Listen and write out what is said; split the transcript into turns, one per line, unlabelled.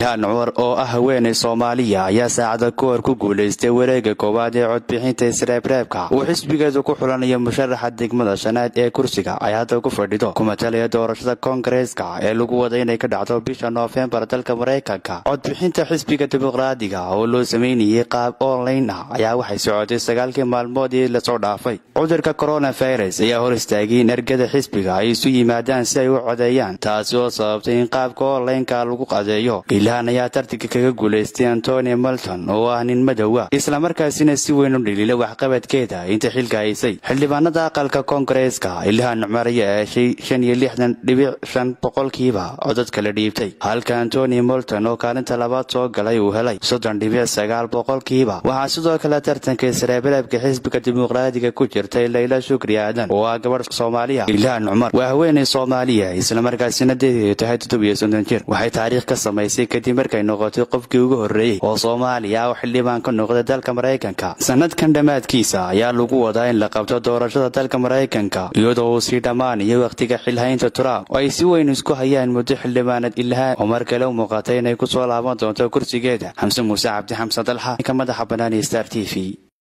ilhaan cumar oo ah haweenay soomaaliya ayaa saacada ka hor ku guulaystay wareega koowaad ee codbixinta isreebreebka uu xisbigeedu ku xulanayo musharaxa degmada shanaad ee kursiga ay hadda ku fadhido kumatalaya doorashada koongareeska ee lagu wada inay ka dhacdo bisha noofembar dalka maraykanka codbixinta xisbiga dimuqraadiga oo loo sameynayay qaab online ah ayaa waxay socotay sagaalkii maalmoodii lasoo dhaafay cudurka coronavirus ayaa hor istaagay in ergada xisbiga ay isu yimaadaan si ay u codeeyaan taasi oo sababtay in qaabka onlineka lagu qadeeyo ilhaan ayaa tartanka kaga guulaystay antoni malton oo ah nin madowa islamarkaasina si weyn u dhaliila waxqabadkeeda inta xilka haysay xildhibaanada aqalka koongareeska ilhaan cumar ayaa heshay shan iyo lixdan dhibic shan boqolkiiba codadka la dhiibtay halka antoni molton oo kaalinta labaad soo galay uu helay soddon dhibic sagaal boqolkiiba waxaa sidoo kale tartanka isreebreebka xisbiga dimuqraadiga ku jirtay layla shukri aadan oo ah gabadh soomaaliya ilhaan cumar waa haweenay soomaaliya islamarkaasina deedeedu tahay toddobiyo soddon jir waxay taariikh ka samaysay kadib markay noqotay qofkii ugu horreeyey oo soomaaliya ah oo xildhibaan ka noqday dalka maraykanka sanadkan dhammaadkiisa ayaa lagu wadaa in la qabto doorashada dalka maraykanka iyadoo uu sii dhammaanayo wakhtiga xilhaynta trump oo ay si weyn isku hayaan muddo xildhibaanad ilhaan oo mar kale u muuqatay inay ku soo laaban doonto kursigeeda xamse muuse cabdi xamse dalxa ka madaxa banaaniya star t v